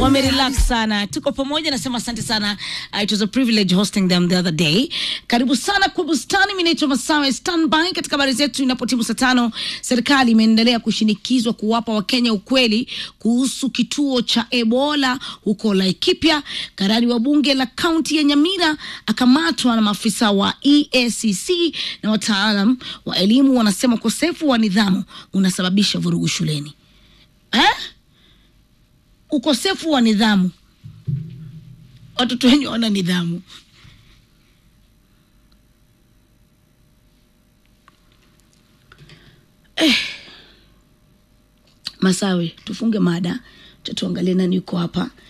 wamerelax sana tuko pamoja nasema asante sana uh, it was a privilege hosting them the other day karibu sana kwa bustani mi naitwa masawe standby katika habari zetu inapotimu saa tano serikali imeendelea kushinikizwa kuwapa wakenya ukweli kuhusu kituo cha ebola huko laikipia karani wa bunge la kaunti ya nyamira akamatwa na maafisa wa eacc na wataalam wa elimu wanasema ukosefu wa nidhamu unasababisha vurugu shuleni eh? ukosefu wa nidhamu watoto wenye wana nidhamu eh. masawe tufunge mada cha tuangalie nani yuko hapa